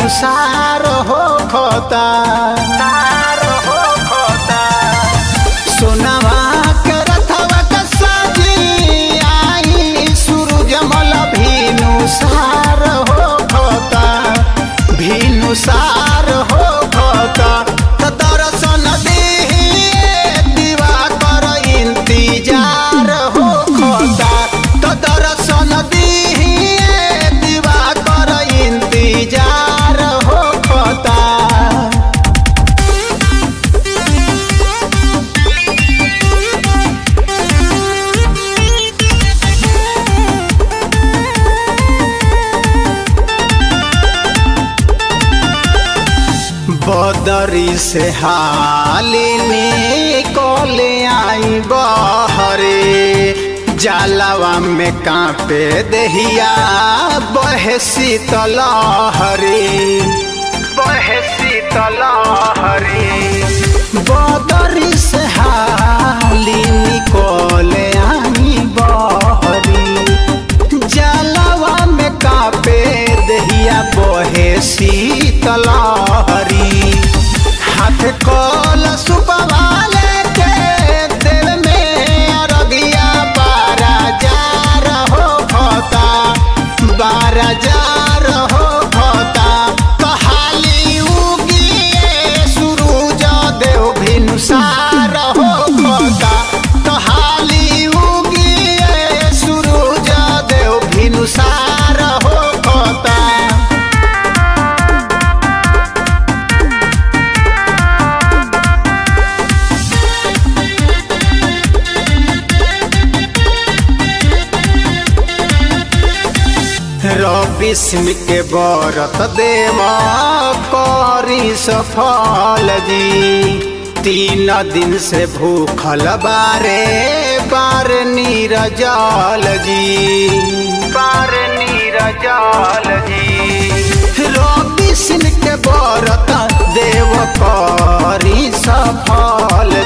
भिनुसार हो खोता सोनावा के रथवा के साजी आई सूरजमल भिनुसार हो खोता भिनुसार हो खोता त दर्शन देहि दिवाकर इंतजार हो खोता त दर्शन देहि दिवाकर इंतजार हो खोता बदरी से हालिनी कोले आई बहरे जालावा में कांपे दहिया बहे शीतल हरे बहे शीतल हरे बदरी से हालिनी कोले आई बहरी जलवा में कापे दहिया बहे शीतल हरी हाथ कल सुपवाले के दिल में अरगिया बारा जार हो खोता बारा जार हो खोता कहाली उगिए सूरज देव भिनुसार हो खोता कहाली उगिए सूरज देव भिनुसार हो खोता रवि सिंह के बरत देव करी सफल जी तीन दिन से भूखल बारे बार नीरजल जी बार नीरजल जी रवि सिंह के बरत देव करी सफल